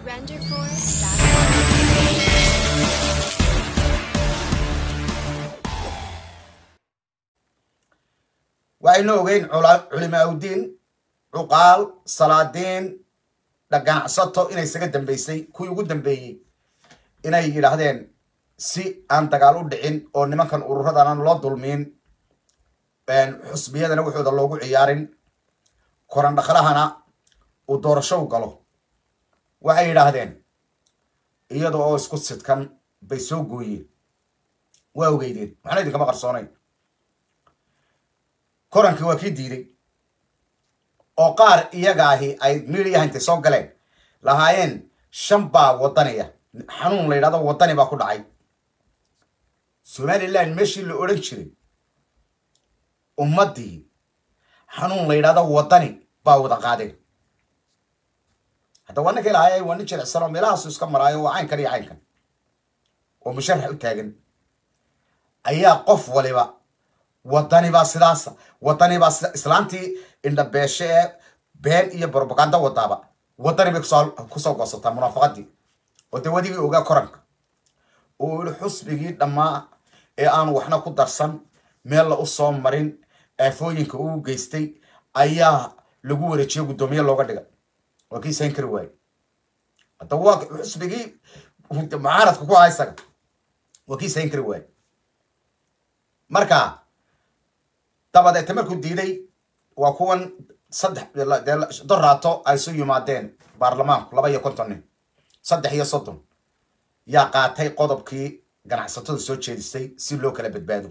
RenderForce.com. waxaynu ogeyn cula- culimaaudiin cuqaal salaadiin ganacsato inay isaga dambeysay kuwii ugu dambeeyey inay yidhaahdeen si aan dagaal u dhicin oo nimankan ururadan aan loo dulmiin xusbiyadana waxooda loogu ciyaarin koran dhaqlahana uu doorasho u galo waxay yidhaahdeen iyada oo isku sidkan bay soo gooyeen waa ogeydeen waxna idinkama qarsoonayn korankii waa kii diiday oo qaar iyaga ahi ay midiyaha intay soo galeen lahaayeen shan baa wadaniya xanuun la yidhahdo wadani baa ku dhacay somaliland meeshii la odhan jiray ummaddii xanuun la yidhahdo wadani baa wada qaadeen hadda waa ninkay lahaayeen waa nin jilicsan oo meelahaasu iska maraayo waa caynkan iyo caynkan oo musharax u taagan ayaa qof waliba wadani baa sidaasa wadani baa sida islaantii indhabeeshe ee been iyo brobaganda wadaaba wadani bay kusoo kusoo goosataa munaafaqadii oo dee wadigii ogaa koranka oo yihi xusbigii dhammaa ee aanu waxna ku darsan meel la u soo marin aafooyinka uu geystay ayaa lagu wareejiyo guddoomiye looga dhiga waa kii sayn kari waaye hadda waa xusbigii mucaaradka ku ahaa isaga waa kii sayn kari waaye marka dabadeete markuu diiday waa kuwan saddex dee doraato ay isu yimaadeen baarlamaanku laba iyo konton nin saddex iyo soddon yaa qaatay qodobkii ganacsatada soo jeedisay si loo kala badbaado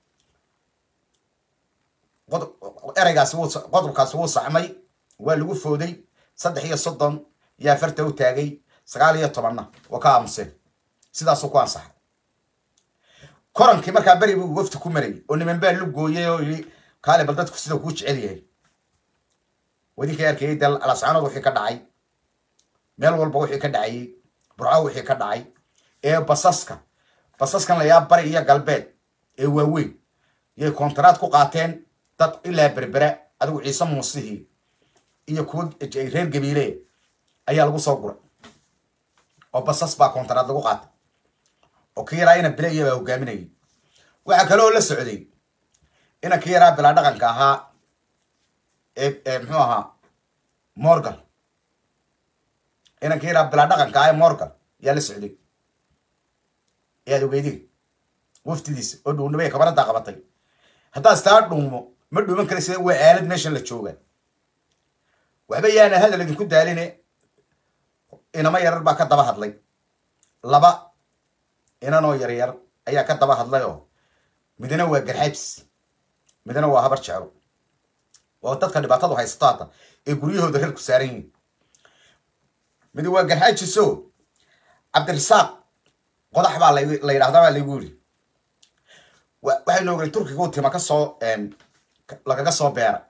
qodob ereygaasi wuu qodobkaasi wuu saxmay waa lagu fooday saddex iyo soddon yaa farta u taagay sagaal iyo tobanna waa ka aamuseen sidaasuu ku ansaxay korankii markaa beri buu wafti ku marayay oo niman baa lu gooyay oo yidhi kaale bal dadku sida kuu jecel yahay wadinkay arkayay dee alascaanood wixii ka dhacay meel walba wixii ka dhacayay burco wixii ka dhacay ee basaska basaskan layaa bari iyo galbeed ee waaweyn yay koontaraad ku qaateen dad ilaa berbera adigu ciise muusihii iyo kuwa reer gabiile ayaa lagu soo guray oo basas baa koontaraad lagu qaatay oo kii yaraa ina bile iyabaa hogaaminayay waxaa kaloo la socday ina kii yaraa bilaa dhaqanka ahaa ee muxuu ahaa morgal ina kii yaraa bilaa dhaqanka ahaa ee morgal yaa la socday ayaad ogeydin waftidiisa oo dhuunnimay kabanadaa qabatay haddaad istaa dhuumo ma dhuuman kara sida waa aalad meeshan la jooga waxba yaana hadal idinku daaline inama yarar baa ka daba hadlay laba inanoo yaryar ayaa ka daba hadlay oo midna waa garxaabs midna waa habar jeclo oo dadka dhibaatadu haysato hadda ee guryahooda reer ku saaran yihiin mid waa garxaajiso cabdirasaaq qodax baa la yidhahdaa baa laygu yidhi waxaynu ogray turkiga u tima kasoo lagaga soo beera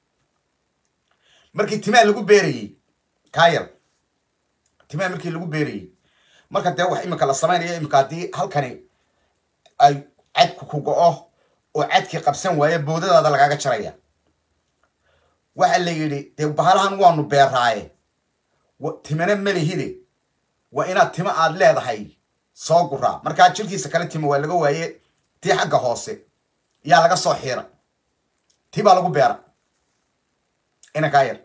markii timaa lagu beerayey kaayar timaa markii lagu beerayey marka dee wax imika la samaynayo imika haddii halkani ay cadku ku go-o oo cadkii qabsan waaye boodadaada lagaaga jaraya waxa la yidhi dee bahalahan waanu beeraaye timana malihide waa inaad tima aad leedahay soo guraa markaa jirkiisa kale tima waa laga waaye tii xagga hoose yaa laga soo xiira tii baa lagu beera inankaa yar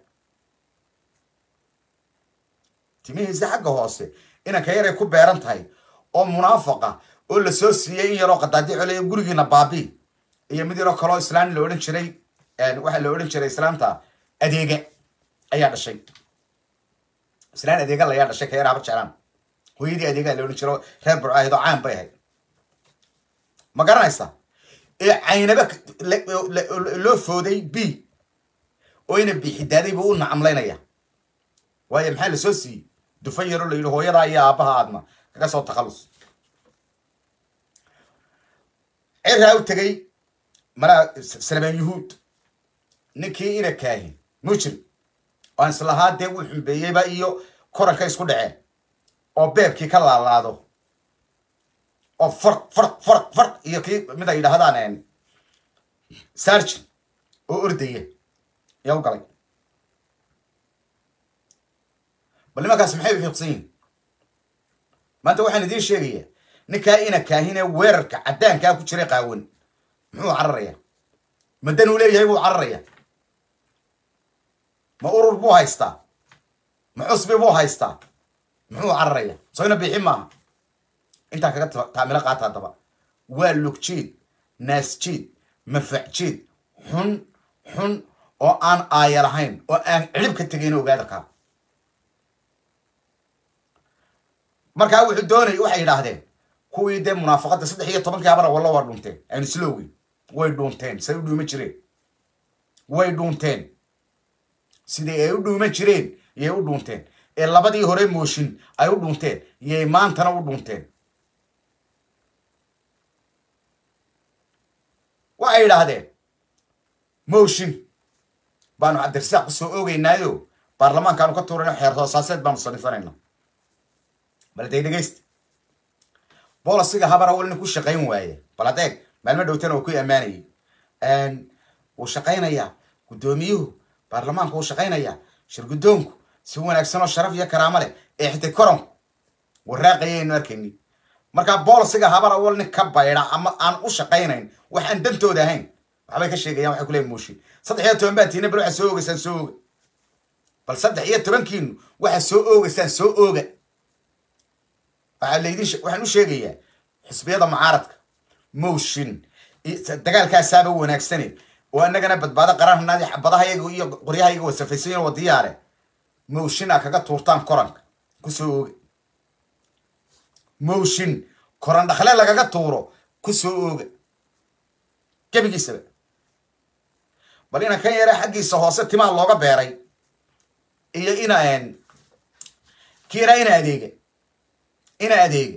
timihiisa xagga hoose inanka yaray ku beeran tahay oo munaafaqa oo lasoo siiyey in yaroo qadaadi cole gurigiina baabi iyo mid yaroo kaloo islaan la odhan jiray waxaa la odhan jiray islaamta adeega ayaa dhashay islaan adeega layaa dhashay ka yar haba jeclaan hooyadii adeegaa la odhan jiro reer burcaahid oo caan bay ahayd ma garanaysa ee caynaba loo fooday b oo ina bixidaaday buu u nacamlaynaya waayo maxaa lasoo siiyey dufan yaroo la yidhi hooyadaa iyo aabbaha aadna kaga soo takhallus ciraa u tegay malaa salmaan yuhuud ninkii ina kaahin mujrim aan islahaa dee uu xumbeeyeyba iyo koranka isku dhaceen oo beebkii ka laalaado oo farq farq farq farq iyo kii mid ay yidhaahdaan sargin oo ordaya yaa u galay bal nimankaas maxay u xiiqsan yihin maanta waxaan idiin sheegayaa ninkaa ina kaahine weerarka caddaankaa ku jiray qaawan muxuu cararayaa madan uu leeyahay buu cararayaa ma urur buu haystaa ma cusbi buu haystaa muxuu cararayaa soyna bixi maaha intaa kaga taamilo qaata haddaba waa lugjiid naasjiid mafacjiid xun xun oo aan aaya lahayn oo aan cidhib ka tegayn ogaada kaa markaa wuxuu doonay waxay yidhaahdeen kuwii dee munaafaqadda saddex iyo tobankii habara walla waa dhunteen aynu islowgin way dhuunteen say u dhuuman jireen way dhuunteen sidai ay u dhuuman jireen yay u dhuunteen ee labadii hore mooshin ay u dhuunteen yay maantana u dhuunteen waxay yidhaahdeen mooshin baanu cabdirasaaq kusoo oogeynaayo baarlamaankaanu ka tuurayno xeer hoosaaseed baanu sanifanayna bal dee dhegeysta bolisiga habara walina ku shaqayn waaye bal adeeg maalmo dhowtana waa ku ammaanayay wuu shaqaynayaa guddoomiyuhu baarlamaanku wuu shaqaynayaa shirguddoonku si wanaagsan oo sharaf iyo karaamo leh ee xitay koronku waraaqayaynu arkayni markaa bolisiga habara wal nin ka bayda ama aan u shaqaynayn wax aan dantooda ahayn waxbay ka sheegayaan waxay kuleeyihin mooshin saddex iyo toban baa tiina bal waxaa soo oogaysaan soo ooga bal saddex iyo tobankiinu waxaa soo oogaysaan soo ooga waxaa laydin waxaan u sheegayaa xisbiyada mucaaradka motion dagaalkaasaaba wanaagsane oo annagana badbaado qararhanaadi xabadahayaga iyo qoryahayaga wasafaysayin oo diyaare motion a kaga tuurtaan koranka kusoo ooga motion koran dhakle lagaga tuuro kusoo ooga gebigiisaba bal ina kan yare xaggiisa hoose timaha looga beeray iyo ina kiiraa ina adeega ina adeega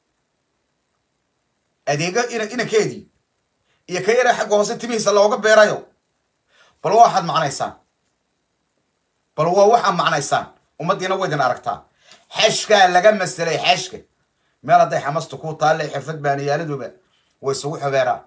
adeega ina inankeedii iyo ka yara xagga hoose timihiisa looga beerayo bal waa waxaad macnaysaan bal waa waxaad macnaysaan ummaddiina waydin aragtaa xeshkaa laga maselay xeshka meel hadday xamastu ku taalle xirfad baaniyaaladuba way isugu xobeeraan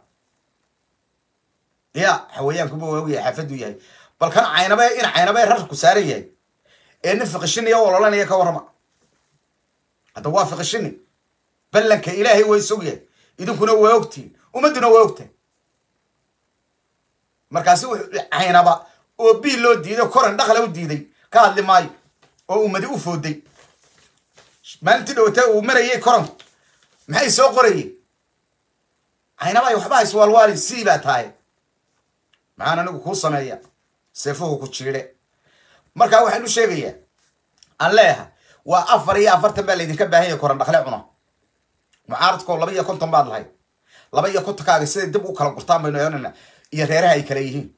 ya xawayaankuba waa ogyahay xaafaddu yahay bal kan caynabe in caynabe rarku saaran yahay ee nin fiqishiniya ololanaya ka warrama hadda waa fiqishini ballanka ilaahay waa isog yahay idinkuna waa ogtihin ummadduna waa ogtahay markaasi wuxuu caynaba oo biil loo diiday koran dhakla u diiday ka hadli maayo oo ummadi u fooday maalintii dhowata uu marayay koranku maxay soo qorayeen caynaba waxba iswaalwaali sii baa tahay maxaan anigu kuu sameeya seefuhu ku jiidhe markaa waxaan u sheegayaa aan leeyahay waa afar iyo afartan baa laydinka baahan yahay koran dhakle cuna mucaaradkoo laba iyo konton baad lahayd laba iyo kontonkaaga siday dib u kala gurtaan baynu eeganayna iyo reeraha ay kale yihiin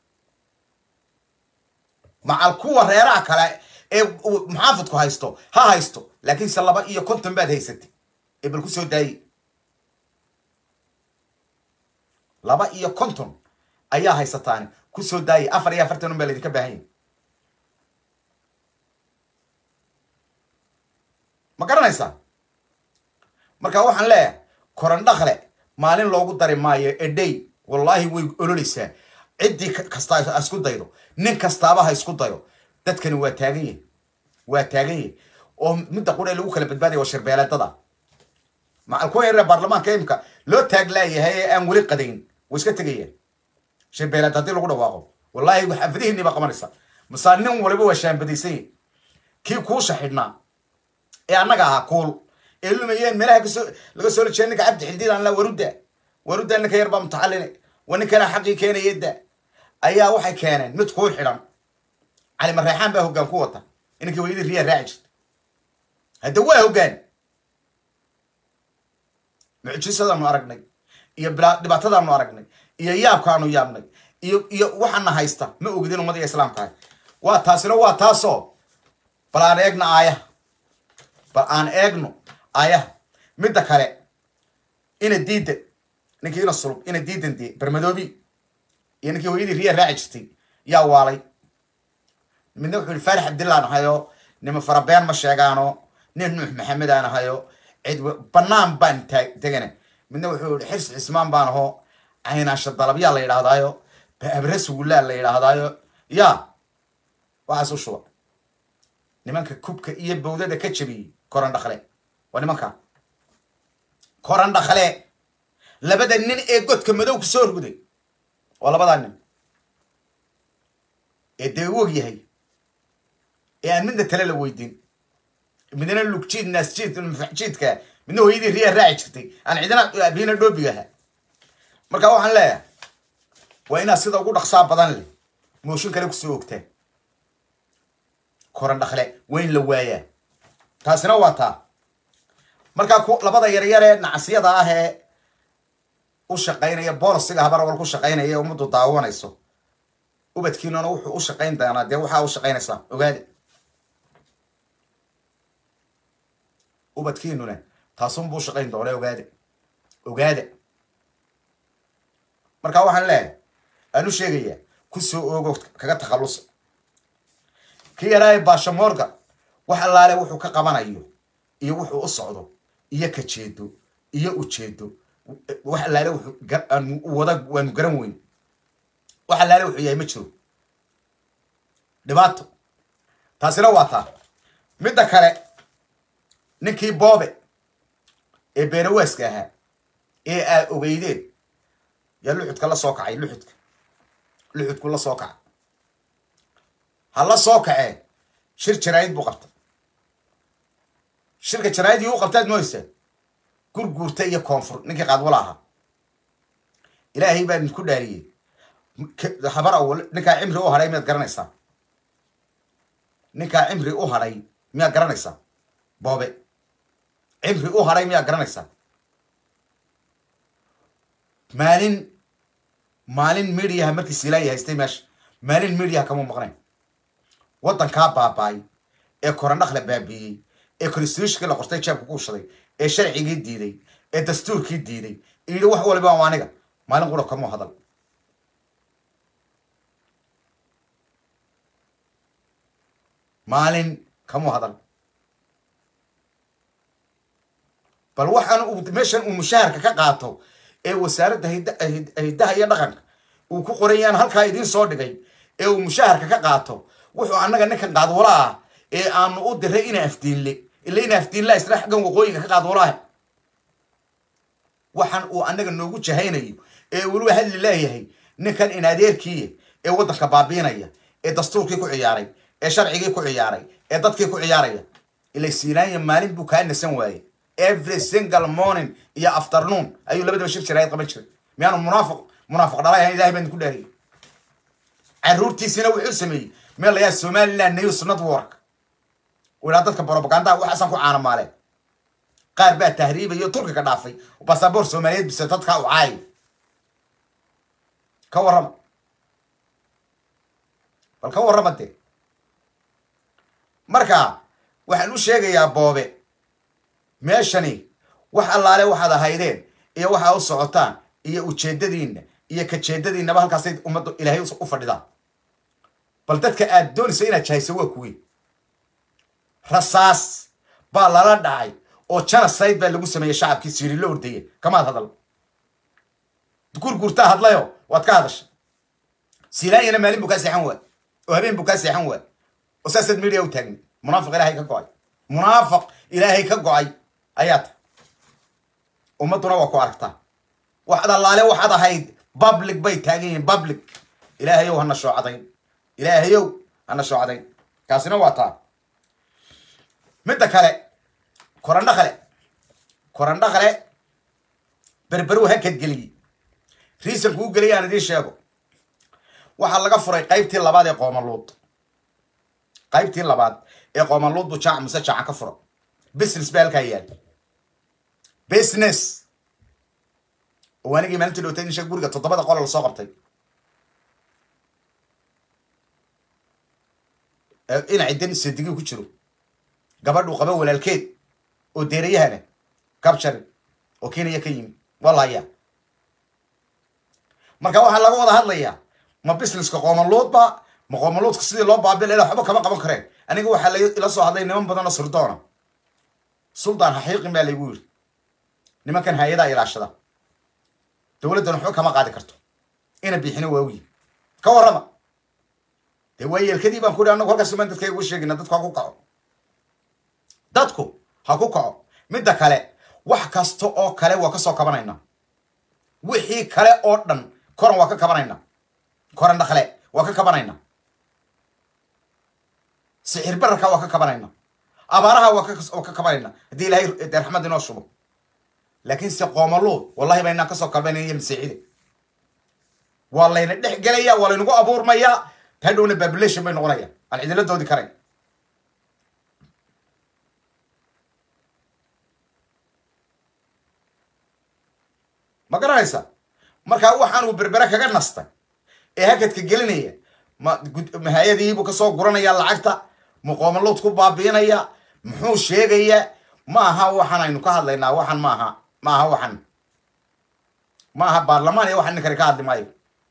macal kuwa reeraha kale ee muxaafidku haysto ha haysto laakiinse laba iyo konton baad haysatay ee bal ku soo daayey laba iyo konton ayaa haysataani ku soo daayay afar iyo afartan un baa laydinka baahan yahay ma garanaysaa marka waxaan leeyahay koran dhakle maalin loogu dari maayo edhey wallaahi way ololeysaa ciddii kasta ha isku daydo nin kastaaba ha isku dayo dadkani waa taagan yahi waa taagan yahi oo midda qura lagu kala badbaadaya waa shirbeeleedada macal kuwa yaree baarlamaanka imika loo taag laayahay ee aan weli qadayn way iska tegayaan shirbeeleed haddii lagu dhawaaqo wallaahi xaafadihiinii baa qabanaysa masaa nin waliba waa shaambadaysan yahi kii kuusha xidhnaa ee annaga ahaa kuul ee lumayeen meelaha kasoo laga soo lajee ninka cabdi xildiidan la warudda warudda ninka yar baa mutaxalline waa ninkana xaqii keenayada ayaa waxay keeneen mid kuul xidhan cali mareexaan baa hoggaan ku wata inankii weyadii riyaa raaci jirta hadda waa hoggaan mucjisadaanu aragnay iyo dhibaatadaanu aragnay iyo yaabkaanu yaabnay iyo iyo waxaana haysta ma ogidin ummadiga islaamka ah waa taasina waa taasoo bal aan eegna aayaha bal aan eegno aayaha midda kale ina diidan ninkii ina sulub ina diidan dee bermadoobi iyo ninkii hooyadii riya raaci jirtay yaa waalay midna wuxuu yihi faarix cabdillaan ahayo nima farabeen ma sheegaano nin nuux maxamed aan ahayo cid banaan baan tegana midna wuxuu yihi xirsi cismaan baan aho caynaasha dalabyaa la yidhaahdaayo abre sugullaa la yidhaahdaayo ya waxaas u shuba nimanka kubka iyo bawdada ka jabiyey koran dhakle waa nimanka koran dhakle labada nin ee godka madow ku soo ruday waa labadaa nin ee dee u og yahay ee aan midna tale la weydiin midna lugjiid naasjiid mafaxjiidka midna hooyadii riyaa raaci jirtay aan cidina abina dhoobiga ahaa marka waxaan leeyahay waa inaad sida ugu dhaqsaa badan leh mooshin kale kusoo ogtaan koran dhakle waa in la waayaa taasina waa taa markaa ku labada yaryar ee nacasyada ah ee u shaqaynaya boolisiga habarwal ku shaqaynaya ee ummaddu daawanayso ubadkiinuna wuxuu u shaqayn doonaa dee waxaa u shaqaynaysaa ogaade ubadkiinuna taasunbuu shaqayn doona ogaade ogaade marka waxaan leeyahay aan u sheegayaa kusoo oogo kaga takhallusa ki yaraaye baashamorga wax allaale wuxuu ka qabanayo iyo wuxuu u socdo iyo ka jeedo iyo ujeedo wax allaale wuxuu aanu wada waanu garan weyn wax allaale wuxuu yahay ma jiro dhibaato taasina waa taa midda kale ninkii boobe ee beenawaaska ahaa ee aad ogeydeen yaa luxudka la soo kacay luxudka luxudku la soo kacay ha la soo kacee shir jaraayid buu qabtay shirka jaraayidii u qabtaad mooysa gurguurta iyo koonfur ninkii qaadwala ahaa ilaahay baa idinku dhaariyey habar awal ninkaa cimri u hadhay miyaad garanaysaa ninkaa cimri u hadhay miyaad garanaysaa boobe cimri u hadhay miyaad garanaysaa maalin maalin mediaha markii siilaayi haystay meesha maalin mediaha kama maqnayn waddankaa baabaay ee korandhakla baabiiyey ee constitutionkii la qortay jeebka ku ushaday ee sharcigii diiday ee dastuurkii diiday yidhi wax waliba waa aniga maalin qura kamuu hadal maalin kamuu hadal bal waxaan uu meeshan uu mushaharka ka qaato ee wasaaradda hiddaha iyo dhaqanka uu ku qoran yaan halkaa idiin soo dhigay ee uu mushaharka ka qaato wuxuu annaga ninkan qaadwala ah ee aanu u diray ina afdiinle ila ina afdiinla isla xaggan waqooyiga ka qaadwalaah waxaan uu annaga noogu jahaynayo ee weliba hadli leeyahay ninkan in adeerkiiya ee waddanka baabiinaya ee dastuurkii ku ciyaaray ee sharcigii ku ciyaaray ee dadkii ku ciyaaraya ila siinaanya maalin buu kaa nasan waayey every single morning iyo afternoon ayuu labadaba shir jiraayad qaban jiray miyaanu munaafiq munaafiq dhalay ahayn ilahay baan ku dhaariyay caruurtiisina wuxuu sameeyey meel layaa somaliland news network ilaa dadka propagandaha waxaasan ku caanamaaleen qaar baa tahriibayo turkiga dhaafay basaboor soomaaliyeed bise dadkaa u caayay ka warrama bal ka warrama dee marka waxaan u sheegayaa boobe meeshani wax allaale waxaad ahaydeen iyo waxaa u socotaan iyo ujeedadiinna iyo kajeedadiinnaba halkaasay ummadda ilaahay u fadhidaan bal dadka aad doonaysa inaad jahayso waa kuwii rasaas baa lala dhacay oo janaside baa lagu sameeyey shacabkii siiri la ordaya kamaad hadal gurgurtaa hadlayo waad ka hadashay silaanyana maalin buu kaa seexan waay oo habeen buu kaa seexan waay oo saasaad media u taagni munaafiq ilaahay ka go-ay munaafiq ilaahay ka go-ay ayaa ta ummadduna waa ku aragtaa waxaad allaale waxaad ahayd public bay taagan yihiin public ilaahayow hana shoocadayn ilaahayow hana shoocadayn kaasina waa taa midda kale korandho kale korandho kale berberu hakadgeliyey riisanku u geliyay aan idiin sheego waxaa laga furay qaybtii labaad ee qoomaluud qaybtii labaad ee qoomaluud buu jaac muse jaaca ka fura business baa halkaa yaal business oo anigii maalintii dhowtay insha guriga toddobada qola lasoo qabtay inay dan sadigii ku jiro gabadhuu qaba walaalkeed oo deerayahana kabjari oo kenya ka yimi walaya marka waxaa laga wada hadlayaa ma businesska qoomaluudba ma qoomaluudka sidii loo baabil ila waxba kama qaban kareen aniga waxaa ila soo hadlay niman badan oo sirdoona suldaan xaxiiqin baa laygu yiri nimankan hay-adaa ilaashada dowladdan waxba kama qaadi karto ina bixina waawiyi ka warrama dee waa yeelkadii baan ku ihi anagu halkaas baan dadka ugu sheegina dadka ku kaco dadku ha ku kaco midda kale wax kasta oo kale waa ka soo kabanayna wixii kale oo dhan koran waa ka kabanayna koran dhakle waa ka kabanayna sixir bararka waa ka kabanayna abaaraha waa ka waa ka kabanayna haddii ilaahay dee raxmad inoo shubo laakiin se qoomaluud wallahi baynaan kasoo kalbanaya masiixida waa layna dhex gelaya waa laynagu abuurmayaa hadhowna population bay noqonaya aan cidilo doodi karayn ma garanaysa markaa waxaan uu berbere kaga nastay ee hakadka gelinaya ma mahayadiibuu kasoo guranaya lacagta muqoomaluud ku baabiinaya muxuu sheegayaa ma aha waxaan aynu ka hadlaynaa waxan maaha ma aha waxan ma aha baarlamaan iyo waxan ninkani ka hadli maayo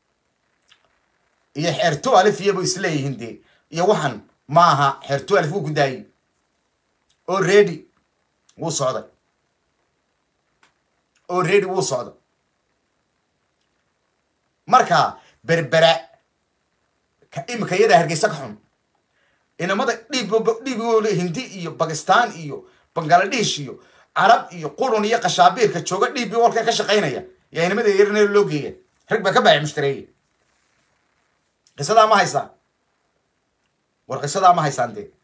iyo xeerto alif iyabu isleeyihiin dee iyo waxan ma aha xeerto alif wuu ku daayey oo ready wuu socday oo ready wuu socday marka berbera imika iyada hargeysa ka xun inamada dhiib dhiibgoole hindi iyo bakistan iyo bangaladesh iyo carab iyo qurun iyo qashaabiirka jooga dhiibbi walka ka shaqaynaya yaa inamada yarna loo geeya rag baa ka baaci mushtareeye qisadaa ma haysaan war qisadaa ma haysaan dee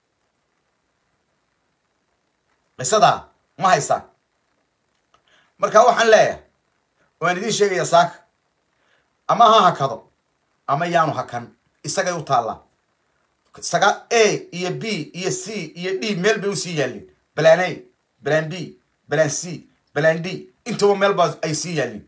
qisadaa ma haysaan marka waxaan leeyahay waan idiin sheegaya saaka ama ha hakado ama yaanu hakan isagay u taallaa saga a iyo b iyo c iyo d meel bay usii yaallin balan a balan b balan c balan d intaba meel baa ay sii yaallin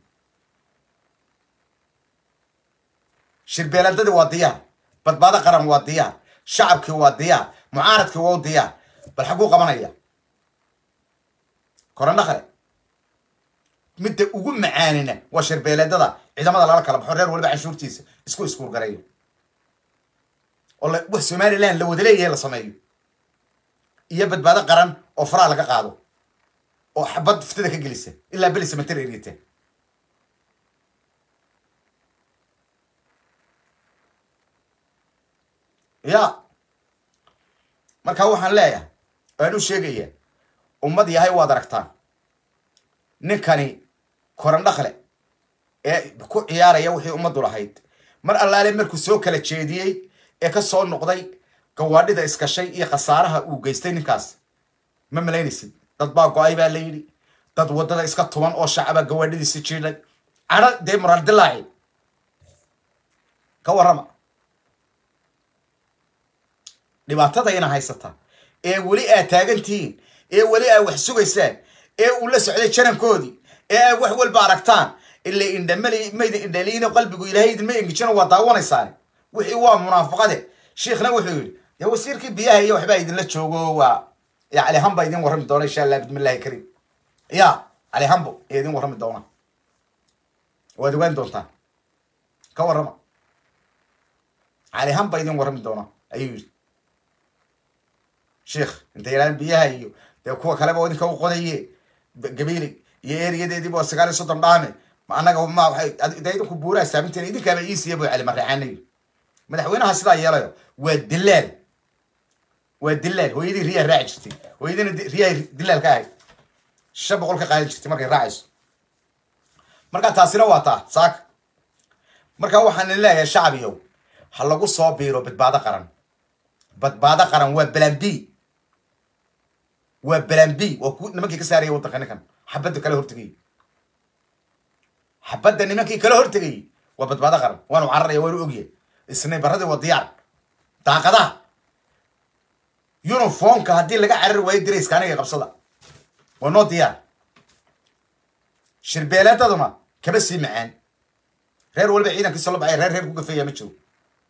shirbeeladadii waa diyaar badbaado qaran waa diyaar shacabkii waa diyaar mucaaradkii waa u diyaar bal xaguu qabanaya korandhakale midda ugu macaanina waa shirbeeladada ciidamada lala kala baxo reer waliba canshuurtiisa isku iskuurgareeyo oo wax somalilan la wada leeyahay la sameeyo iyo badbaado qaran oo faraa laga qaado oo xabad fitida ka gelisa ilaa belisa mater erita ya marka waxaan leeyahay waan u sheegaya ummad yahay waad aragtaan ninkani korandhakle ee ku ciyaaraya wixii ummaddu lahayd mar allaale markuu soo kala jeediyey ee ka soo noqday gawaadhida iskashay iyo khasaaraha uu geystay ninkaas ma malaynaysid dad baa go-ay baa la yidhi dad waddada iska tuban oo shacaba gawaadhidiisi jiidhay cadho dee muraal dilaaci ka warrama dhibaatadayna haysata ee weli aad taagantihiin ee weli aad wax sugaysaan ee uu la socday janankoodii ee aad wax walba aragtaan ila indhamali mayda indhaliino qalbigu ilaahay idinma engijino waa daawanaysaan wixii waa munaafaqade shiikhna wuxuu yidhi dee wasiirkii biyaha iyo waxbaa idinla joogo waa ya calihan baa idin warrami doona insha allah bismillahi kariim ya calihanbo ee idin warrami doona waad ogaan doontaan ka warrama calihan baa idin warrami doona ayuu yidhi sheikh intay yidhahdeen biyaha iyo dee kuwa kaleba idinka u qodaye gabiili iyo eriyadeediiba waa sagaal iyo soddon dhaame ma annaga ma waxay dee idinku buuraha saaminteena idinkaaba iisiya bu cali marreexaana yidhi madaxweynaha sidaa yeelayo waa dilaal waa dilaal hooyadii riyaa raaci jirtay hooyadiina riyaa dilaal ka ahayd shan boqol ka qaadan jirtay markay raacayso marka taasina waa taa saaka marka waxaan idin leeyahay shacbiyow ha lagu soo biiro badbaado qaran badbaado qaran waa balan b waa balan b waa ku nimankii ka saaraya waddanka ninkan xabadda kala hortegayay xabadda nimankii kala hortegayay waa badbaado qaran waanu cararaya waanu ogyahay isnaybaradii waa diyaar daaqadaha uniformka haddii laga carari waayo dirayska aniga qabsada waa noo diyaar shirbeeleedaduna kaba sii macaan reer waliba ciidankiisa la baxay reer reer ku gafeeya ma jiro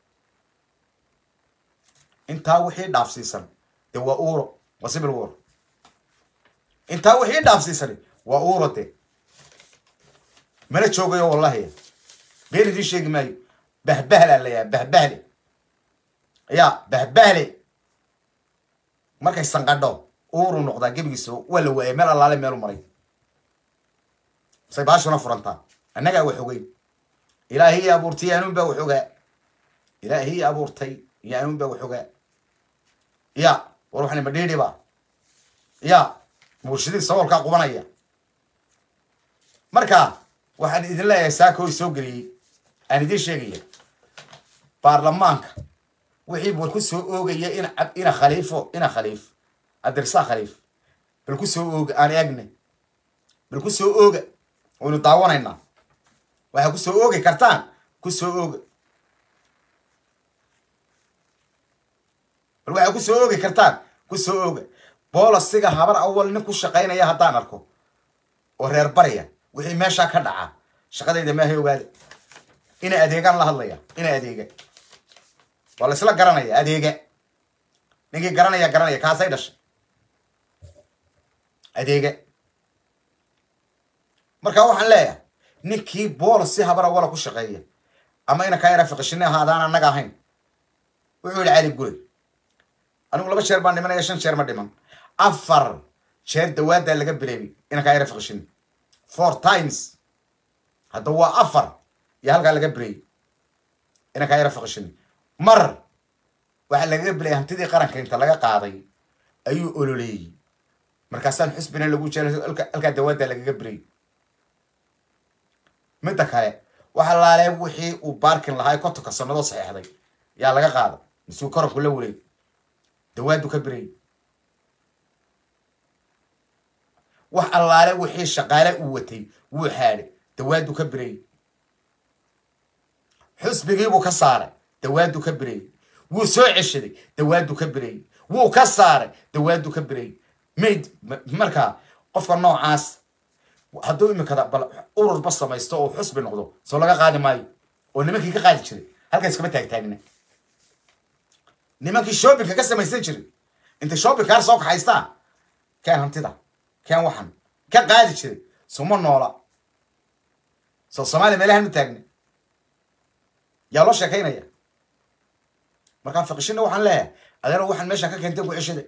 intaa wixii dhaafsiisan dee waa uuro waa civil war intaa wixii dhaafsiisan waa uuro de mana joogayo wallahi been idiin sheegi maayo bahbahlaa layaha bahbahle ya bahbahle markay sanqadho uuru noqdaa gebigiisa waa la waayay meel allaale meelu maray say baashuna furantaa annagaa wax ogeyn ilaahii abuurtay yaanuun baa wax ogaa ilaahii abuurtay yaanuun baa wax ogaa ya war waxani ma dhiidhiba ya murshidii saboolkaa qubanaya marka waxaan idin leeyahay saako i soo geliyey aan idiin sheegaya baarlamaanka wixii war ku soo oogaya in ina khaliifo ina khaliif adirsaa khaliif bal ku soo ooga aan eegne bal ku soo ooga waynu daawanaynaa waxaa ku soo oogi kartaan ku soo ooga bal waxaa ku soo oogi kartaan ku soo ooga boolasiga habar awal nin ku shaqaynaya haddaan arko oo reer barya wixii meeshaa ka dhaca shaqadayda maahay ogaada ina adeegaan la hadlaya ina adeega waa la isla garanaya adeega ninkii garanaya garanaya kaasay dhashay adeega marka waxaan leeyahay ninkii boolas si habar awala ku shaqeeya ama ina kaa yara fiqishine ahaadaan annaga ahayn wuxuu yihi cali gure anigu laba jeer baan dhimanaya shan jeer ma dhiman afar jeer dawaadaa laga bileebay ina kaa yara fiqishine four times hadda waa afar iyo halkaa laga bireeyey ina kaa yara fiqishine mar waxaa lagaga bilayay hantidii qaranka inta laga qaaday ayuu ololeeyey markaasaan xusbina lagu jeeray halkaa dawaadaa lagaga birayy midda kale waxa laalee wixii uu baarkin lahaa kontonka sanadoo saxeexday yaa laga qaada misuu koranku la wareey dawaadu ka birayy wax allaale wixii shaqaale uu watay wuu xaadhay dawaadu ka birayy xusbigiibuu ka saaray dawaadu ka birayy wuu soo ceshaday dawaadu ka birayy wuu ka saaray dawaadu ka birayy mayd markaa qofka noocaas hadduu imikada bal ururba samaysto oo xusbi noqdo soo laga qaadi maayo oo nimankii ka qaadi jiray halkaas kama taagtaagna nimankii shoppingka ka samaysan jiray intay shoppingkaa soo kaxaystaan keen hantida keen waxan ka qaadi jiray suma noola soo soomaaliya meelahan ma taagna yaa loo sheekaynaya markaan fiqishina waxaan leeyahay adeero waxaan meesha ka keenteen ku ceshada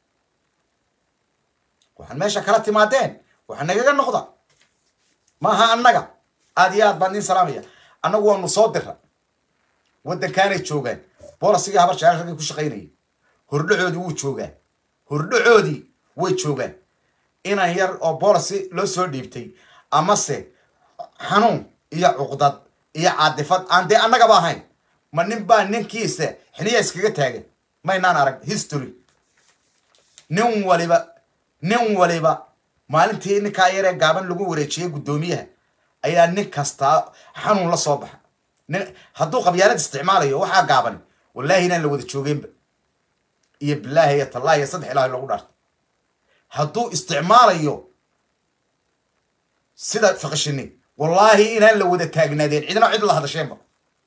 waxaan meesha kala timaadeen waxa nagaga noqda maaha annaga aad iyo aad baan idin salaamaya annagu waanu soo dira waddankaanay joogaan boolasigii habar jecel raggii ku shaqaynayay hordhacoodii wuu joogaa hordhacoodii way joogaan inan yar oo boolasi loo soo dhiibtay amase xanuun iyo cuqdad iyo caadifad aan dee annagaba ahayn ma nin baa ninkiisa xiliya iskaga taagan maynaan arag history nin waliba nin waliba maalintii ninkaa yaree gaaban lagu wareejiyey guddoomiyaha ayaa nin kastaa xanuun la soo baxa nin hadduu qabyaalad isticmaalayo waxaa gaaban wallaahi inaan la wada joogeenba iyo bilaahi iyo tallaahi iyo saddex ilaahi loogu dhaarto hadduu isticmaalayo sida fiqishini wallaahi inaan la wada taagnaadeen cidna cid la hadasheenba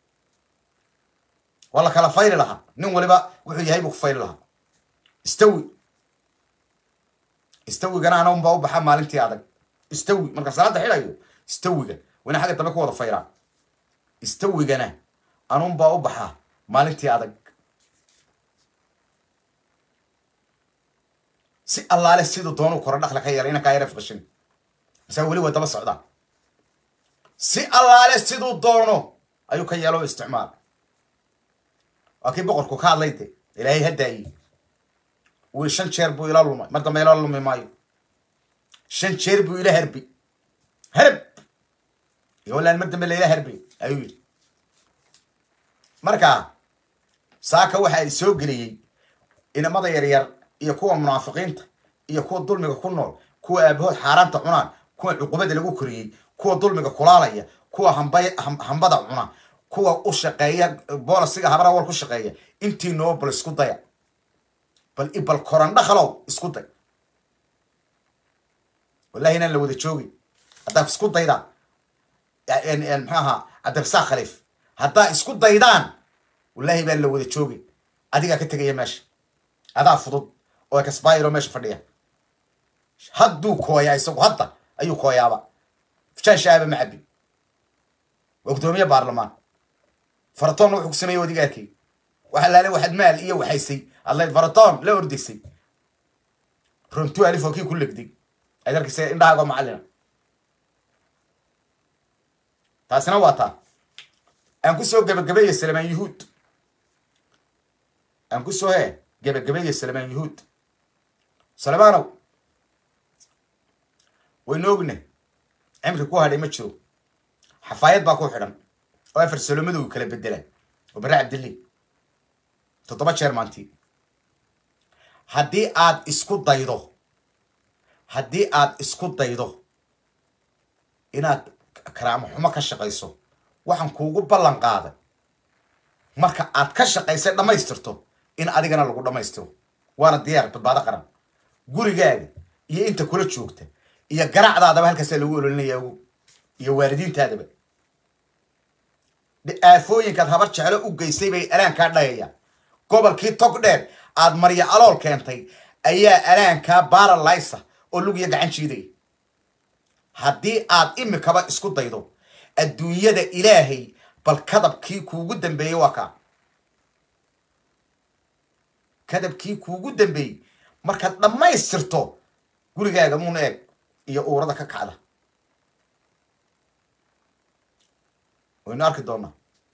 waa la kala fayli lahaa nin waliba wuxuu yahay buu ku fayli lahaa istawi istawigana ana baa u baxa maalintii adag istawi markaan salaada xidhayo istawiga wana xagga dambe ku wada fayraa istawigana anun baa u baxaa maalintii adag si allaale siduu doonuu koro dhaqla ka yeelay inankaa yara fiqishin masaa weli waa daba socdaa si allaale siduu doono ayuu ka yeelo isticmaal waa kii boqorku ka hadlay de ilaahay hadaayi wii shan jeer buu ila lumay mar dambe ila lumi maayo shan jeer buu ila herbi herb iyo walaan mar dambe laila herbi ayuu yidhi marka saaka waxa ay soo geliyey inamada yaryar iyo kuwa munaafiqiinta iyo kuwa dulmiga ku nool kuwa aabahood xaaraanta cunaan kuwa cuqubada lagu koriyey kuwa dulmiga kulaalaya kuwa hamba hambada cuna kuwa u shaqeeya boolasiga habara wal ku shaqeeya intii noo bal isku daya bal bal korandhakalow isku day wallahi inaan la wada joogin haddaa isku daydaan maxaa ahaa cabdirasaaq khaliif haddaa isku daydaan wallahi baan la wada joogin adigaa ka tegaya meesha adaa fudud oo kasbaayiro meesha fadhiya hadduu kooyaa isagu hadda ayuu kooyaaba fujaanshaaba ma cabbi waa guddoomiye baarlamaan faratoonna wuxuu ku sameeyey wadigaarkii waxa laale waxaad maal iyo waxaysay adlayd faratoon la ordaysay runtu alif oo kii ku legday aad arkaysa indhahaago macallina taasina waa taa aan kusoo gebagabeeye salamaan yuhuud aan kusoo he gebagabeeye salamaan yuhuud salamaanow waynu ogna cimri ku hadhay ma jiro xafaayad baa ku xidhan oo afar salomadow kala bedelaan oo bare cabdilli toddoba jeer maantii haddii aad isku daydo haddii aad isku daydo inaad karaamo xumo ka shaqayso waxaan kuugu ballan qaaday marka aad ka shaqaysay dhammaystirto in adigana lagu dhammaystiro waana diyaar badbaado qaran gurigaaga iyo inta kula joogta iyo garaacdaadaba halkaasaa lagu ololinaya ogu iyo waalidiintaadaba aafooyinkaad habar jeclo u geysay bay alaankaa dhayayaan gobolkii tog dheer aad marya alool keentay ayaa alaankaa baaralaysa oo lugiya gacan jiidaya haddii aad imikaba isku daydo adduunyada ilaahay bal kadabkii kuugu dambeeyey waa kaa kadabkii kuugu dambeeyey markaad dhammaystirto gurigaaga muuna eeg iyo uurada ka kacda waynu arki doonaa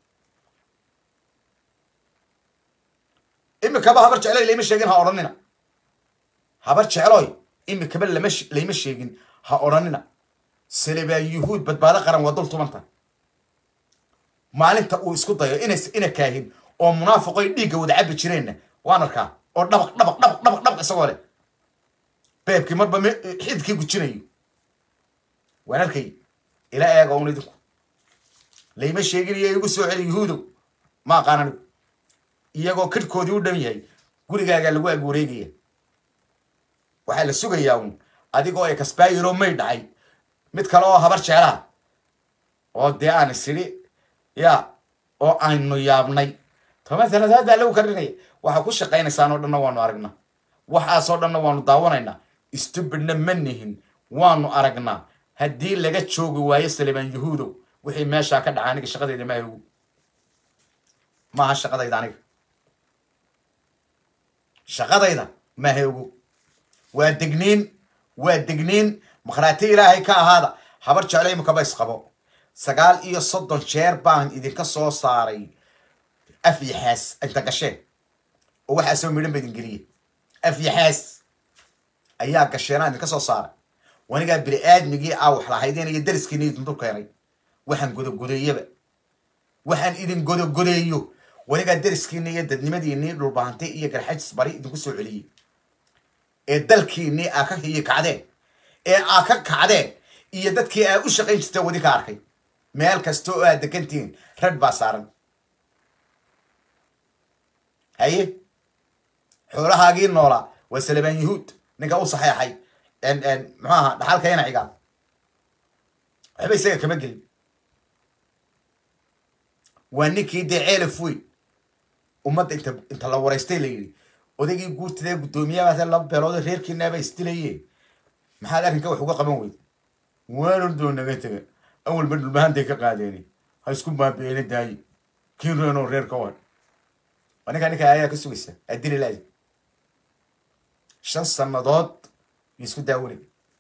imikaba habar jecloy layma sheegin ha odhanina habar jecloy imikaba lama layma sheegin ha odhanina selebaa yuhuud badbaado qaran waa dul tumanta maalinta uu isku dayo ina ina kaahin oo munaafiqoy dhiigga wada cabi jireenna waan arkaa oo dhabaq dhabaq dhabaq dhabaq dhabaq isagoo leh beebkii marba xidkii gujinayo waan arkay ila eega un idinku layma sheegin iyo igu soo celi yuhuudow ma aqaan anigu iyagoo kadhkoodii u dhan yahay gurigaagaa lagu ag wareegaya waxaa la sugayaa un adigoo ay kasbaayiroo may dhacay mid kale oo habar jeclaha oo dee aan isidhi ya oo aynu yaabnay toban sanad haddaa lagu karinaya waxaa ku shaqaynaysaan oo dhanna waanu aragnaa waxaasoo dhanna waanu daawanaynaa stubidna ma nihin waanu aragnaa haddii laga joogi waayo salimaan yuhuudow wixii meeshaa ka dhaca aniga shaqadayda maaha ogu maaha shaqadayda aniga shaqadayda maaha ogu waa degniin waa degniin makhraati ilaahay ka ahaada habar jeclo imikaba isqabo sagaal iyo soddon jeer baan idinka soo saaray afyaxaas inta gasheen oo waxaa soo midhan ba idin geliye afyaxaas ayaa gasheenaa idinka soo saaray wanigaa bini aadmigii aa wax lahaydeen iyo dariskiina idin dul keenay waxaan godogodeeyaba waxaan idin godogodeeyo wanigaa dariskiina iyo dadnimadiinii dhulbaantay iyo garxajis bari idinku soo celiyey ee dalkiinii aa ka hiyi kacdeen ee aa ka kacdeen iyo dadkii aa u shaqayn jirta wadi ka arkay meel kasta oo aad degantihiin rag baa saaran haye xoolahaagii noolaa waa salabaan yahuud ninka u saxeexay muxuu aha dhaxalka ina cigaal waxba isaga kama gelin waa ninkii dee ceelaf weyn ummadda inta inta la waraystay la yidhi odaygii guurtadee guddoomiyabaase laba beelood reerkiinaaba isdilayeen maxaad arrinka wax uga qaban weyd waan ordoo naga tega awalba dhulbahantay ka qaadeeni ha isku baabi'eena daaye kiin reenoo reer ka wan waa ninkaa ninkaa ayaa ka sugaysa adili laadi shan sannadood iyo isku daawanay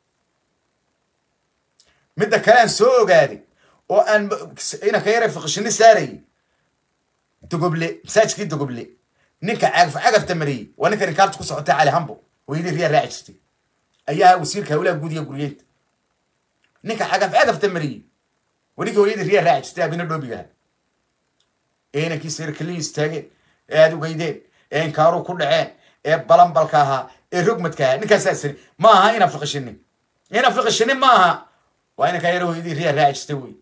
midda kale aan soo ogaaday oo aan inanka yara fiqishini saarayay dogoble masaajkii dogoble ninka cagaf cagafta mariyey waa ninka rikaarta ku socotay cali hambo hooyadii riyaa raaci jirtay ayaa wasiirka hawlaha guud iyo guryeynta ninka cagaf cagafta mariyey waa ninka hooyadii riyaa raaci jirtay abina dhoobigaha ee inankii sirkaliyi istaageen ee aada ugeydeen ee inkaaru ku dhaceen ee balambalka ahaa ee rogmadka ahaa ninkaasaa siri ma aha ina fiqishini ina fiqishini ma aha waa inankaa yara hooyadii riyaa raaci jirtay wey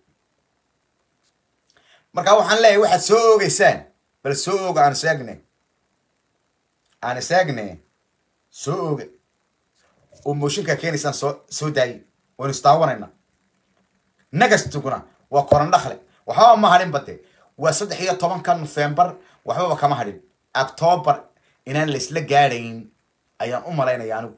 marka waxaan leeyahay waxaad soo oogeysaan bal soo ooga aan isaagne aan isaagne soo ooga oo mooshinkaa keenaysaan soo soo daayay waynu isdaawanayna nagastuguna waa koran dhakle waxbaba ma hadhin bade waa saddex iyo tobanka nofembar waxbaba kama hadhin octoobar inaan laysla gaadhayn ayaan u malaynaya anigu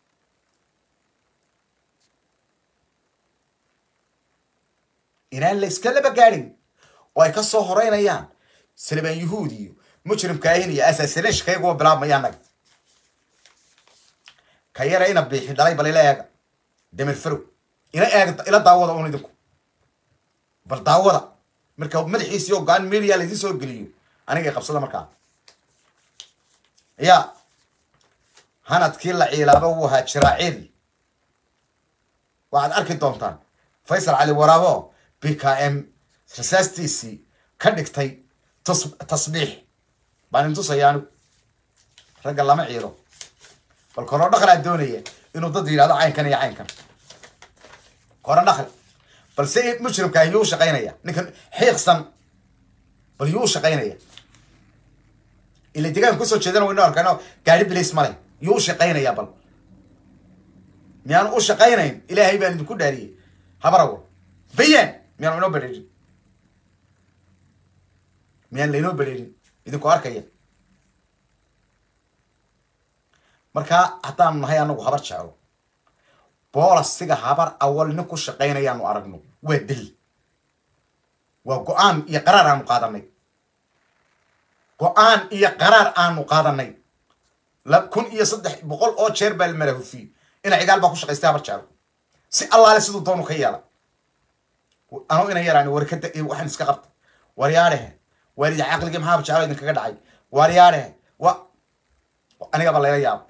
inaan layskalaba gaadhayn oo ay ka soo horeynayaan salibaan yuhuud iyo mujrimkaahin iyo asaasinashka iyaguwa bilaabmaya annaga ka yara ina biixi dhalay bal ila eega damir farow ila eega ila daawada un idinku bal daawada marka madaxiisii ogaan media laydin soo geliyo aniga qabsada markaa ya hanadkii la ciilaaba wuu ahaa jiraaciil waxaad arki doontaan faysal cali waraabo b k m rasaastiisii ka dhigtay tus- tasbiix baan intusaya anigu ragga lama ciilo bal koro dhaqlaa doonaya inuu dad yidhahdo caynkan iyo caynkan koro dhaql bal se mujrimkaa yuu shaqaynaya ninkan xiiqsan bal yuu shaqaynaya ila deegaanka kusoo jeedana waynu arkayno gaari bilis male yuu shaqaynaya bal miyaan u shaqaynayn ilaahay baan idinku dhaariyey habarawo bayaan miyaan inoo bedheerin miyaan laynoo bedheerin idinku arkaya markaa haddaanu nahay anagu habar jeclo boolasiga habar awal nin ku shaqaynayaanu aragno waa deli waa go-aan iyo qaraar aanu qaadanay go-aan iyo qaraar aanu qaadanay la kun iyo saddex boqol oo jeer baa la malahufiyey ina cigaal baa ku shaqaystay habar jeclo si allaale siduu doonu ka yeela anuu ina yaraan warkada waxaan iska qabta waryaadhehe waalidi caqligii maxaa habar jeclo idinkaga dhacay waryaadhehe wa anigaba layla yaaba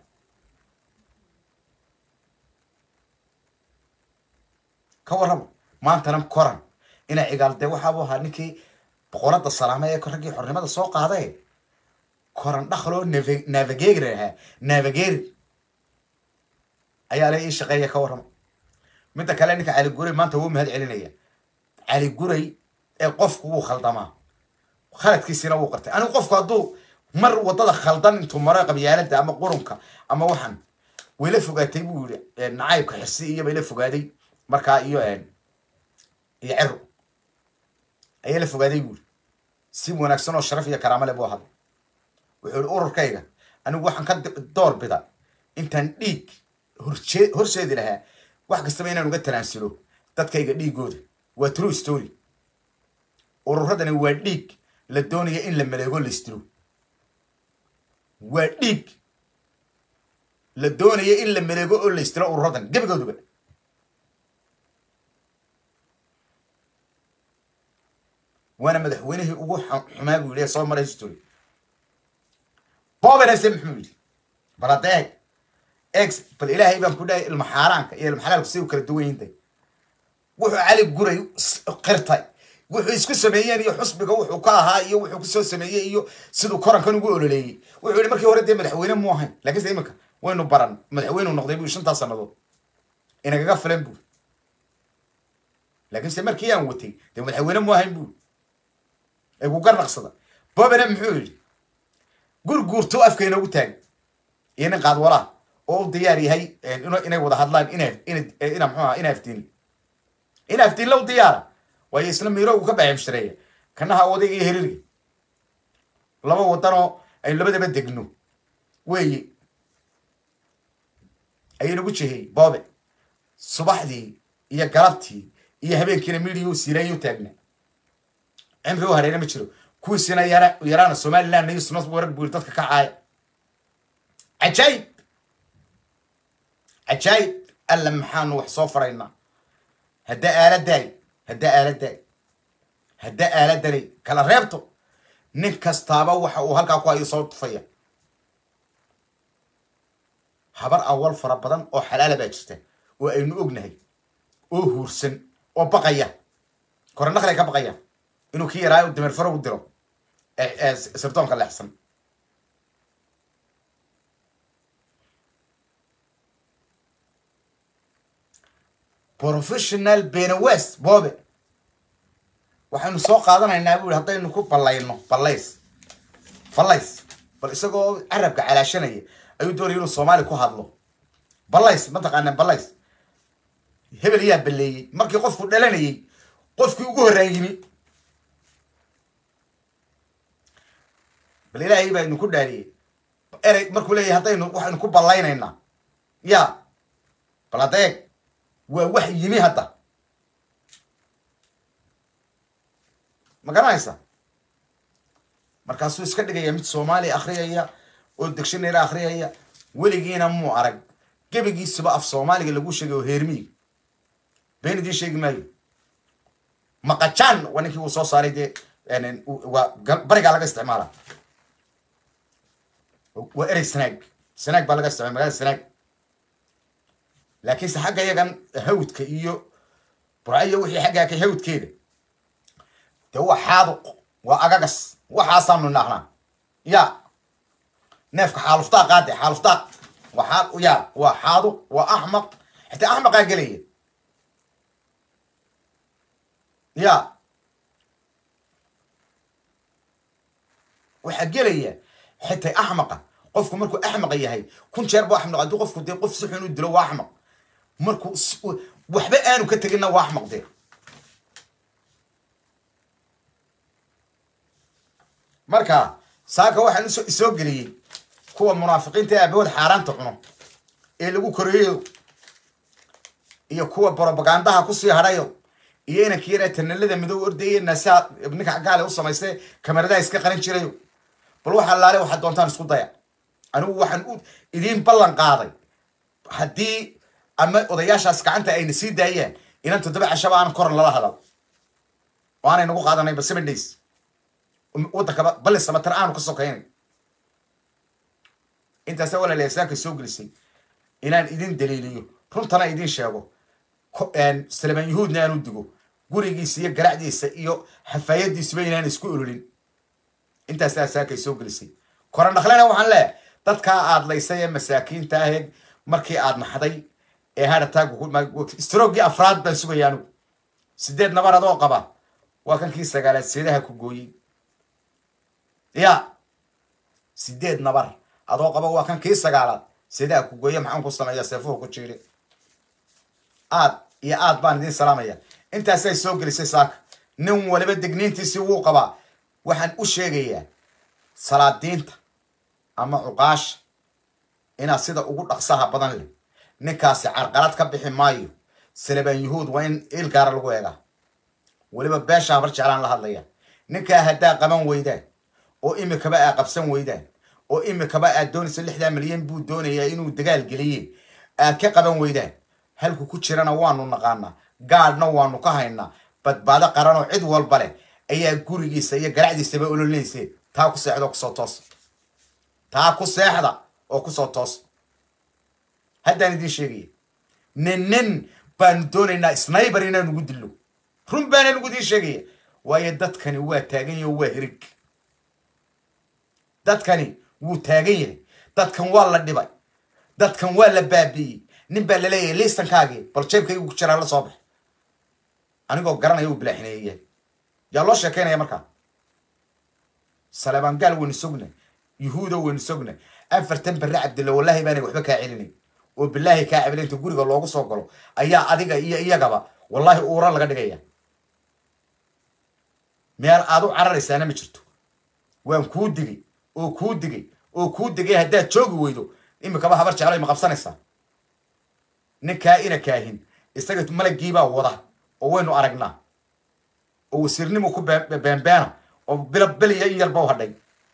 ka warrama maantana koran ina cigaal dee waxaabu ahaa ninkii boqorada salaame ee raggii xornimada soo qaaday koran dhaqloo navigator ahaa navigator ayaa la ii shaqeeya ka warrama midda kale ninka cali guray maanta wuu mahad celinaya cali guray ee qofku wuu khaldamaa khaladkiisina wuu qartay anigu qofku hadduu mar wadada khaldan intuu maro qabyaalada ama qurunka ama waxan wayla fogaatay buu yihi nacaybka xirsi iyo bayla fogaaday markaa iyo iyo cero ayaa la fogaaday buu yihi si wanaagsan oo sharaf iyo karaamo le buu hadlay wuxuu yihi ururkayga anigu waxaan ka door bida intaan dhiig horjee horseedi lahaa wax kastaba inaan uga tanaasulo dadkayga dhiigooda waa true story ururadani waa dhiig la doonaya in la maleego la istiro waa dhiig la doonaya in la maleego oo la istiro ururadan gebigooduba waana madaxweynihii ugu xumaa buu yidhi soo maray history bobenese muxuu yidhi bal hadda eeg eeg bal ilaahay baan ku dhahay ilma xaaraanka iyo ilma xalaalku si u kala duwan yihiin wuxuu cali guray qirtay wuxuu isku sameeyeen iyo xusbiga wuxuu ka ahaa iyo wuxuu kusoo sameeyey iyo siduu korankan ugu ololeeyey wuxuu yihi markii hore dee madaxweyne mu ahayn laakiinse iminka waynu baran madaxweynu noqday buu shantaa sannadood inagaga filan buu laakiinse markii aan watay dee madaxweyne mu ahayn buu ee ku garnaqsada bobene muxuu yidhi gurguurto afka inoogu taagay iyo nin qaadwalaha oo u diyaar yahay inay wada hadlaan ina ina mxuu aha ina aftiin ina aftiin low diyaara waayo isla miiroogu ka baximshareeya kanaha odayga iyo hiriirga laba wadanoo aynu labadaba degno weeye ayaynagu jehey boobe subaxdii iyo galabtii iyo habeenkiina midiya u siirayo taagna cimri u hareena ma jiro kuwiisina yara yaraana somaliland iyo sunas warag buu dadka ka caaya cajaayib cajaayib alla maxaanu wax soo faraynaa hadda aaladaay hadda aaladaay hadda aaladanay kala reebto nin kastaaba waxa uu halkaa ku hayo soo tufaya habar awal fara badan oo xalaala baa jirta oo aynu ognahay oo huursan oo baqaya korandhaqlay ka baqaya inuu ki yaraayo dameer faro u diro sirdoonka leexsan professional benewest boobe waxaynu soo qaadanaynaa bu yihi haddaynu ku ballayno ballays ballays bal isagoo carabka calaashanaya ayuu doonaya inuu soomaali ku hadlo ballays mataqaanaa ballays hebel yaa balleeyey markii qofku dhalanayay qofkii ugu horraan yimi bal ilaahay baa idinku dhaariyey erey markuu leeyahay haddaynu waxaynu ku ballaynaynaa ya bal hadda eeg waa wax yimi hadda ma garanaysa markaasuu iska dhigaya mid soomaali akhriyaya oo dictionary akhriyaya weligiina muu arag gebigiisuba af soomaaliga lagu sheegay oo heermiyi been idiin sheegi maayo maqajaan waa ninkii uu soo saaray dee waa barigaa laga isticmaala waa erey sanaag sanaag baa laga isticmaala magaalada sanaag laakiinse xagga yagan hawdka iyo burcayo wixii xaggaa ka hawdkeeda dee waa xaaduq waa agagas waxaasaanu naahnaa ya neefka xaaluftaa qaade xaaluftaa waa xaal ya waa xaaduq waa axmaq xitaa axmaqaa gelaya ya waxaa gelaya xitaa axmaqa qofku markuu axmaqa yahay kun jeer bu axmaq haddii qofku dee qof si xun u dilo waa axmaq markuu waxba aanu ka teginna waa axmaq dee marka saaka waxaan usoo isoo geliyey kuwa munaafiqiinta ee aabahood xaaraanta cuno ee lagu koreeyo iyo kuwa brobagandaha kusii hadhayo iyo inanka yara tanalada midow ordaya naasaha ninka gaale u samaystay kamaradaha iska qarin jirayo bal waxa laale waxaad doontaan isku daya anigu waxaan u idiin ballan qaaday haddii ama odayaashaas gacanta ayna sii daayaan inan toddoba cashaba aan koran lala hadal oo aanay nagu qaadanayba seven days waddankaba balli samatar aanu ka sokaynay intaasa walaalayaa saaka soo gelisay inaan idin daliiliyo runtana idin sheego salamaan yahuudna aanu digo gurigiisa iyo garacdiisa iyo xafaayadiisuba inaan isku ololin intaasaa saakay soo gelisay korandhaklena waxaan leeyahay dadkaa aad laysay ee masaakiinta aheed markii aad naxday ee hadhataastrogii afraad baan sugaya anigu sideed nabar adoo qaba waa kankii sagaalaad seedaha ku gooyey ya sideed nabar adoo qaba waa kan kii sagaalaad seedaha ku gooye maxaan ku sameeya seefuhu ku jiiri aad iyo aad baan idiin salaamaya intaasay soo gelisay saaka nin waliba degniintiisii wuu qabaa waxaan u sheegayaa salaadiinta ama cuqaasha inaad sida ugu dhaqsaha badan leh ninkaasi carqalad ka bixi maayo salabaan yuhuud waa in il gaara lagu eegaa weliba beesha habar jeclaan la hadlaya ninkaa haddaa qaban weydaan oo imikaba aa qabsan weydaan oo imikaba aad doonaysa lixdaa milyan buu doonayaa inuu dagaal geliye aad ka qaban weydaan halku ku jirana waanu naqaanaa gaadhna waanu ka haynaa badbaado qaranoo cid walba leh ayaa gurigiisa iyo garacdiisaba ololinayse taa ku seexda oo kusoo toos taa ku seexda oo kusoo toos haddaan idiin sheegaya nin nin baanu doonaynaa snayber inaan ugu dillo run baanaan ugu idiin sheegaya waayo dadkani waa taagan yahay oo waa hirig dadkani wuu taagan yahay dadkan waa la dhibay dadkan waa la baabi'iyey nin baa laleeyahay liistankaagii bal jeebkaygu ku jiraa la soo bax anigoo garanaya uu bilaaxineeyayahay yaa loo sheekaynaya markaa salebaan gaal waynu sogna yuhuudo waynu sogna afartan barre cabdilla wallaahi baanay waxba kaa celinayn oo bilaahi kaa cabila inta guriga loogu soo galo ayaa adiga iyo iyagaba wallaahi uura laga dhigaya meel aad u cararaysaana ma jirto waan kuu digay oo kuu digay oo kuu digay haddaad joogi weydo imikaba habar jeclay ma qabsanaysaa ninkaa ina kaahin isaga malagiibaa wada oo waynu aragnaa oo wasiirnimu ku beenbeena oo bilo beliya in yarba u hadhay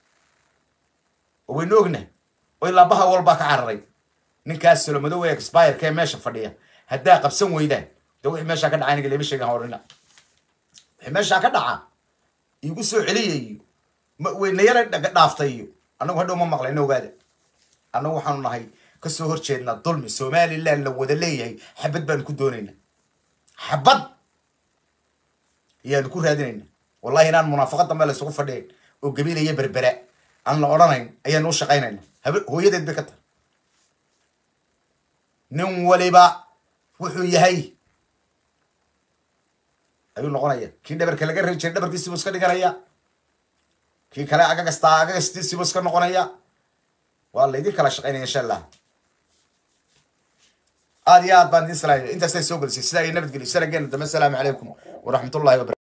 oo waynu ognahay oo ilaa baha walbaa ka cararay ninkaas solomadow ee expireka ee meesha fadhiya haddaa qabsan weydaan de wixii meeshaa ka dhaca aniga lama sheegan horina wixii meeshaa ka dhaca igu soo celiya iyo weynayala dhaaftay iyo annagu hadhow ma maqlayno ogaada annagu waxaanu nahay kasoo horjeednaa dulmi somaliland la wada leeyahay xabad baanu ku doonaynaa xabad ayaanu ku raadinayna wallahi inaan munaafaqad dambe la isugu fadhiyan oo gabiilaya berbera aan la odhanayn ayaanu u shaqaynayna habe hooyadeed bay ka tahay nin waliba wuxuu yahay ayuu noqonaya kii dhabarka laga rebi jiray dhabarkiisiibuu iska dhiganaya kii kale agagastaa agagastiisiibuu iska noqonaya waa laydin kala shaqaynaya insha allah aad iyo aad baan idin salaamaya intaasay soo gelisay sidaa iyo nabadgelyo sanageena dambe asalaamu calaykum waraxmat ullahi wabara